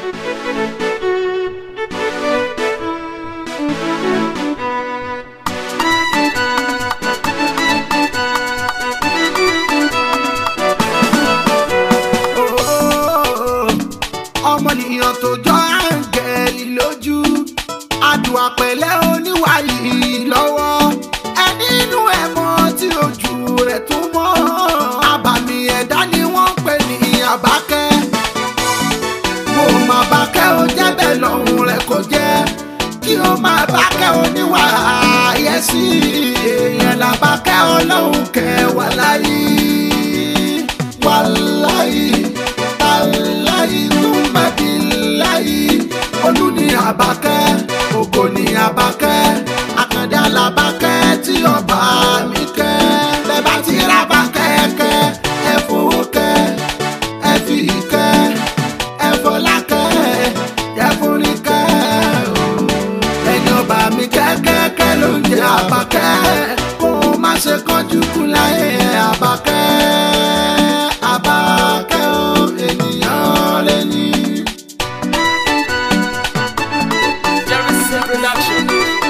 ọmọnìyàn tó jọ áńgẹ́lì lójú àdùá pẹ̀lẹ́ oníwàyí lọ́wọ́ ẹni inú ẹ̀ mọ́ tí ojú rẹ̀ tó mọ́ àbàmì ẹ̀dá ni wọ́n ń pè ní àbákẹ́ mo mà bákẹ́ ó jẹ́ bẹ́ẹ̀ lọ́hùn rẹ̀ kò jẹ́ kí ó máa bákẹ́ oníwà àyẹ̀sí èèyàn làbákẹ́ ọlọ́hun kẹwàá láyé wàláyé aláyé túmọ̀bí láyé olú ní àbákẹ́ ògo ní àbákẹ́ àkàndá làbákẹ́ tí ọba mi kẹ́ bẹ́ẹ̀ bá ti ra bákẹ́ kẹ́ ẹ fowó kẹ́ ẹ fi kẹ́ ẹ fọlá kẹ́ ẹ forí kẹ́ ẹni ọba mi kẹ́kẹ́kẹ́ ló ń jẹ́ àbákẹ́ kó o má ṣe kánjú kú láyé àbákẹ́ àbákẹ́ o ènìyàn lè ní. Jerison Production.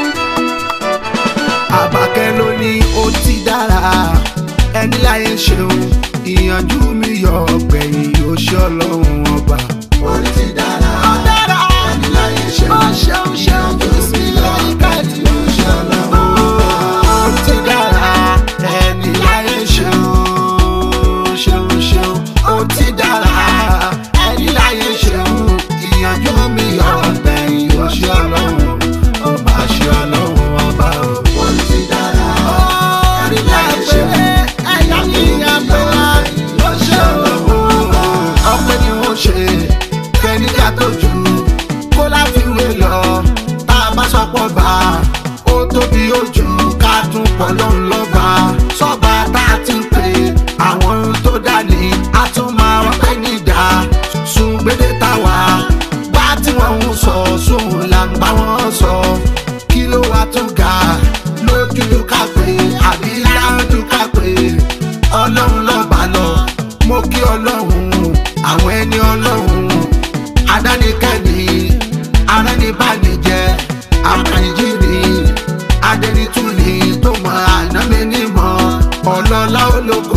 àbákẹ́ ló ní ó ti dára ẹni láyé ń ṣeun ìyànjú mi yọ ọgbẹ̀yìn yóò ṣe ọlọ́run ọba. ó ti dára ẹni láyé ń ṣeun ó ṣeun ṣeun bí mi láyé káàdì yóò ṣe ọlọ́run ọba. ó ti dára ẹni láyé ń ṣeun ṣeun ṣeun ó ti dára ẹni láyé ń ṣeun ìyànjú mi yọ ọgbẹ̀yìn yóò ṣe ọlọ́run ó máa ṣe ọlọ́run ọba o. ó ti dára ẹni láyé ń ṣeun ẹ̀yà mi àbẹ̀là ló ṣe ọlọ́run ọpẹ́ ni wọ́n ṣe fẹ́nìkà tó jù kó láfiwé lọ tá a bá sọpọ̀ bá ó tóbi ojú ká tún pọ̀ lọ́n lọ́ba sọ́ba tá a ti ń pè àwọn ohun tó dá ní a tún máa wọ́n pẹ́ nídà sùn gbédè táwa bá tí wọ́n ń sọ sùn là ń bá wọn sọ kí ló wá tún ga lójú ká pé àbí lájú ká pé ọlọ́run lọ́ba lọ mo kí ọlọ́run àwọn ẹni ọlọ́run adánikẹ́ni aránibánijẹ́ àmàlìjìrì adẹnitúni tó mọ ànámẹ́ni mọ́ ọlọ́lá olóko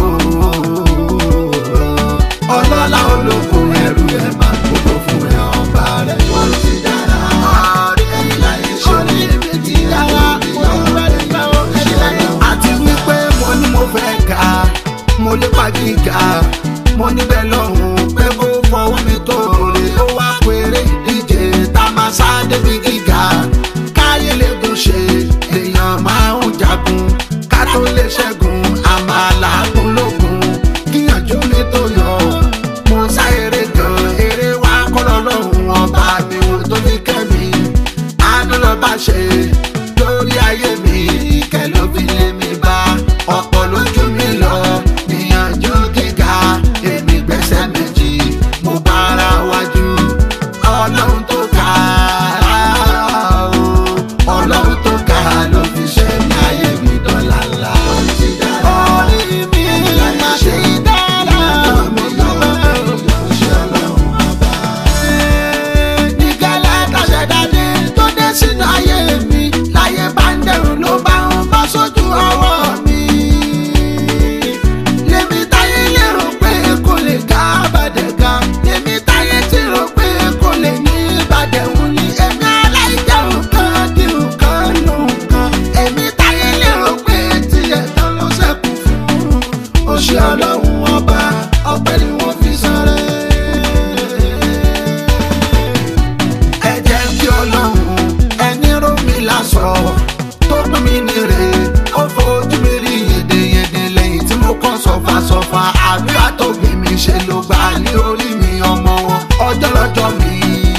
ọlọ́lá olóko ẹrù ẹ̀ máa gbogbo fún ẹ ọba rẹ̀ ó ti dára ẹni láyé ṣe ní méjì dára àti wípé mo ní mo fẹ́ ga mo lépa gíga mo níbẹ̀ lọ́hùn pé kó fọwọ́ mi tó rè ó wá péré ìdíje tá a máa sá débi gíga káyé lè gùn ṣe èèyàn máa ń jagun ká tó lè ṣẹ́gun àmàlà gùn lógun kíyànjú mi tó yọ mo sá eré gan eré wá kọ́lọ́ lọ́hùn ọba mi ò tó ní kẹ́mi àánú lọ bá ṣe lórí ayé mi ìkẹ́ ló fi lé mi bá ọ̀pọ̀ lójú mi lọ níyànjú gíga èmi gbẹ́sẹ̀ méjì mo bá ara wájú ọlọ́run tó ga o ọlọ́run tó ga ló fi ṣe ní ayé mi dọ́là ńlá. orí mi máa ṣe dára mi ní gálátà ṣẹ̀dáde tó dé sínú ayé mi láyé bá ń dẹrù ló bá ń bọ́ sójú ọwọ́ mi. lèmi táyé lérò pé kò lè ga àbàdẹ̀ ga lèmi táyé ti rò pé kò lè ní ìbàdẹ̀ wù ní èmi aláìjẹun kan dìrù kan lòun kan èmi táyé lérò pé tiẹ̀ tán ló ṣẹ́kù fún ó ṣe ọlọ́run ọba ọpẹ́ ni wọ́n fi sọ̀rọ̀ ẹ jẹ́ kí ọlọ́run ẹni ró mi lásọ tó pín mi nírè ó fojú mi rí yèdèyèdè lẹ́yìn tí mo kàn sọ̀fà sọ̀fà àdúrà tó gbé mi ṣe ló gbà ní orí mi ọmọ wọn ọjọ́ lọ́jọ́ mi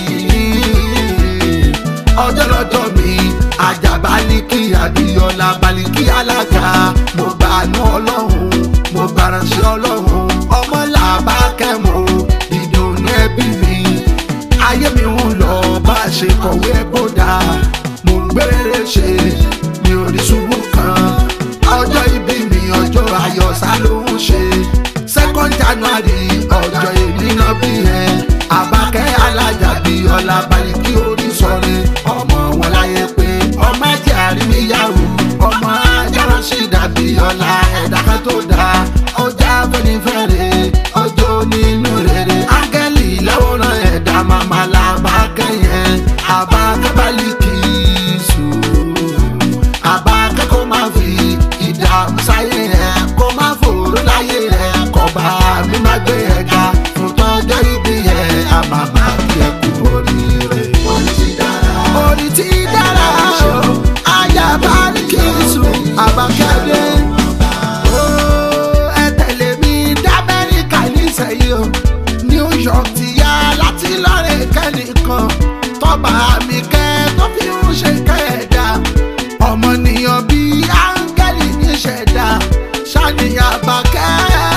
ọjọ́ lọ́jọ́ mi àjàbá ní kí adìyọlá balẹ̀ kí alága mo gbà ní ọlọ́run mo gbàrà sí ọlọ́run ọmọ làbá kẹ́mọ́ ìdùnnú ẹbí mi ayé mi ń lọ bá a ṣe kọ̀wé kódà mo ń gbére ṣe mi ò ní ṣubú kan ọjọ́ ìbí mi ọjọ́ ayọ̀ sá ló ń ṣe second january ọjọ́ èmi náà bí ẹ àbákẹ́ alájà bí ọlá baliki orí sọ̀rẹ́ ọmọ wọn láyé pé ọmọ ẹ̀jẹ̀ àríyáwó ọmọ ajára sí dàbí ọlá ẹ̀dá kan tó dáa ọjà fẹ́nifẹ́re ọjọ́ nínú rere áńgẹ́lì láwòrán ẹ̀dá màmá làbá kẹ́yìn àbá kábàlìkì sùn àbá kẹ́kọ̀ọ́ máa fi ìdààmú sáyé ẹ̀ kó má fòrò láyé ẹ̀ kọba mi má gbé ẹ̀ ga fún tọ́jọ́ ibi ẹ̀ àmàmà kí ẹ kú oríire. orí ti dára orí ti dára o ayaba ní kí n sùn àbákẹ́dé. Ó, ẹ tẹ̀lé mi dá Amẹ́ríkà nísẹ̀yìí o New York ti yá láti lọ́rẹ̀ kẹ́nìkan tọ́ba mi kẹ́ tó fi ń ṣe kẹ́ẹ̀dá ọmọnìyàn bíi áńgẹ́lì níṣẹ̀dá ṣàníyàn àbákẹ́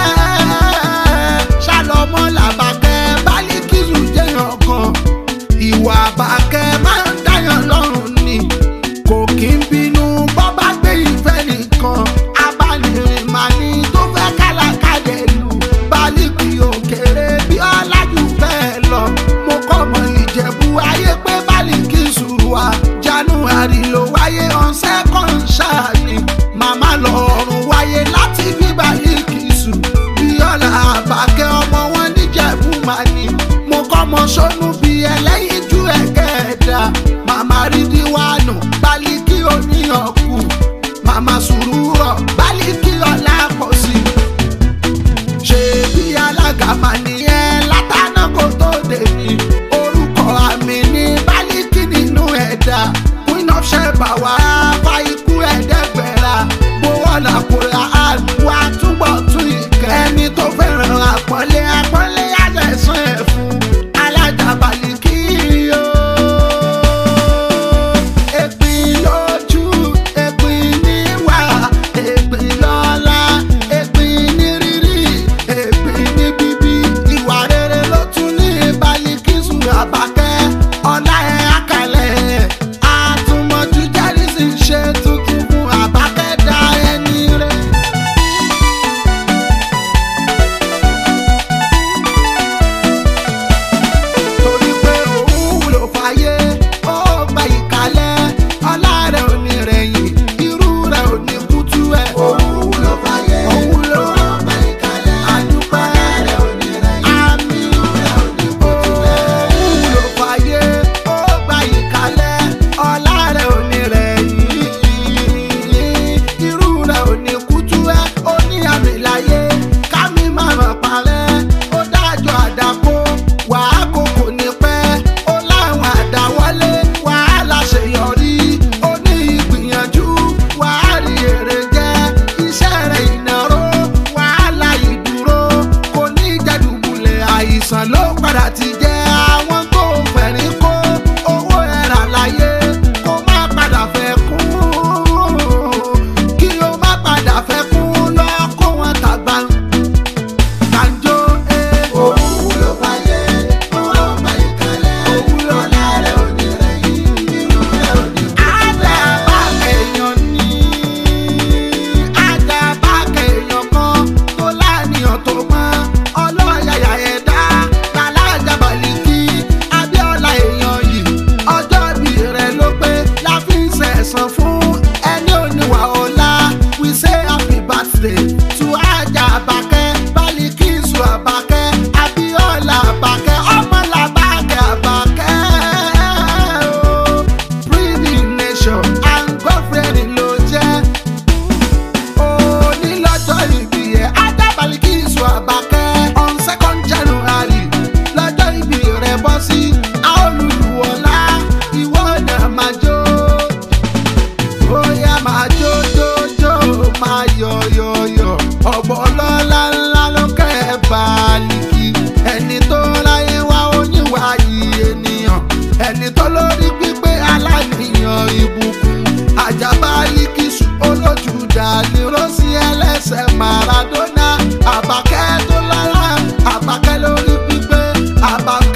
ṣàlọ́mọ́ làbákẹ́ bálíkìsù jẹ́yàn kan ìwà àbákẹ́ máa ń dáyàn lọ́rùn ni kò kí ń bínú bọ́ bá gbé ìfẹ́ nìkan abánirìn máa ní tó fẹ́ kálákálẹ̀ lù bálíkì òkèrè bí ọ̀làjú bẹ́ẹ̀ lọ mo kọ́ mọ ìjẹ̀bú ayé pé bálíkì sùwà january ló wáyé on second ṣáàní màmá lọ́rùn wáyé láti bí bálíkì sùn bí ọ̀là àbákẹ́ ọmọ wọn níjẹ̀bú máa ní mo kọ́ mọ sọ́nù bí ẹlẹ́yin ju ẹ̀kẹ́ẹ̀dá màmá rí díwánù bálíkì oníyàn kù màmá sùúrọ̀ bálíkì ọ̀la pọ̀ sí i ṣe bí alága máa nìyẹn látàná kó tó dé ní orúkọ àmì ní bálíkì nínú ẹ̀dá queen of sheba wà á fa ikú ẹ̀ẹ́dẹ́gbẹ̀rà gbowó làkúrà àlùwà túbọ̀ tún ìkẹ́ ẹni tó fẹ́ràn àpọ́nlé àpọ́nlé àjẹsán ẹ̀ fún alájà bálíkì yóò èpin lójú èpin níwà èpin lọ́la èpin ní rírí èpin ní bíbí ìwà rere ló tún ní balikisu àbákẹ́ ọlá ẹ̀ àkàlẹ̀ àtúmọ̀jú jẹ́rìsì ṣe tuntun fún àbákẹ́ dá ẹni rẹ̀. torí pé òun wúlò fàyè ó gba ìkàlẹ̀ ọlá rẹ̀ ò ní rẹ̀yìn irú rẹ̀ ò ní kútú ẹ̀. òun wúlò fàyè ó wúlò gba ìkàlẹ̀ àdúpẹ́ rẹ̀ ò ní rẹ̀yìn àmì rẹ̀ ò ní kútú ẹ̀. òun wúlò fàyè ó gba ìkàlẹ̀ ọlá rẹ̀ ò ní rẹ̀yìn irú rẹ̀ ò ní kútú ẹ̀ ó ní àmì láyé kámi máa mọ̀ parẹ́ ó dájọ́ àdàkó wàá kókò ní pẹ́ ó láwọn àdáwọlé wàhálà ṣèyọrí ó ní ìgbìyànjú wàá rí èrè jẹ́ iṣẹ́ rẹ̀ ìnáró wàhálà ìdúró kò ní jẹ́dùbulẹ̀ àìsàn ló padà ti jẹ́ àwọn tó fẹ̀rí kó owó ẹ̀rà láyé kó má padà fẹ́ kún kí ó má padà fẹ́ kún lọ kó wọn tàgbà kanjo ee. òun wúlò fàyè owó gba ìkàlẹ̀ òwúlò lálẹ́ òní rẹ̀ yìí inú rẹ̀ òní. àdàbà èèyàn ní àdàbà èèyàn kan tó láàníyàn tó mọ́ ọlọ́yàyà ẹ̀dá tàlájà bàlíkì abíọ́lá èèyàn yìí ọjọ́ bí rẹ̀ ló pé la fi ń sẹ̀sán fún ẹni oníwà ọ̀la we say happy birthday to ajá àbákẹ́ bálíkìsù àbákẹ́ abíọ́lá àbákẹ́ ọmọlàbákẹ́ àbákẹ́ o pretty nation and girlfriend ló jẹ́ onílọ́jọ́ ìbí ẹ̀ adábàlíkìsù àbákẹ́ on second january lọ́jọ́ ìbí rẹ̀ bọ́ sí àolùlùwọ̀lá ìwọ náà máa jó bóyá máa jó jó jó máa yọ̀ yọ̀ yọ̀ ọ̀bọ̀ ọlọ́lá ńlá ló kẹ́ ẹ̀ bàálíkì ẹni tó ráyé wá oníwà yìí ènìyàn ẹni tó lórí pípé aláníyàn ìbùkún àjàbálíkìsù olójú dàní rọ́sí ẹlẹ́sẹ̀ maradona àbákẹ́ tó lára àbákẹ́ lórí pípé àbákẹ́.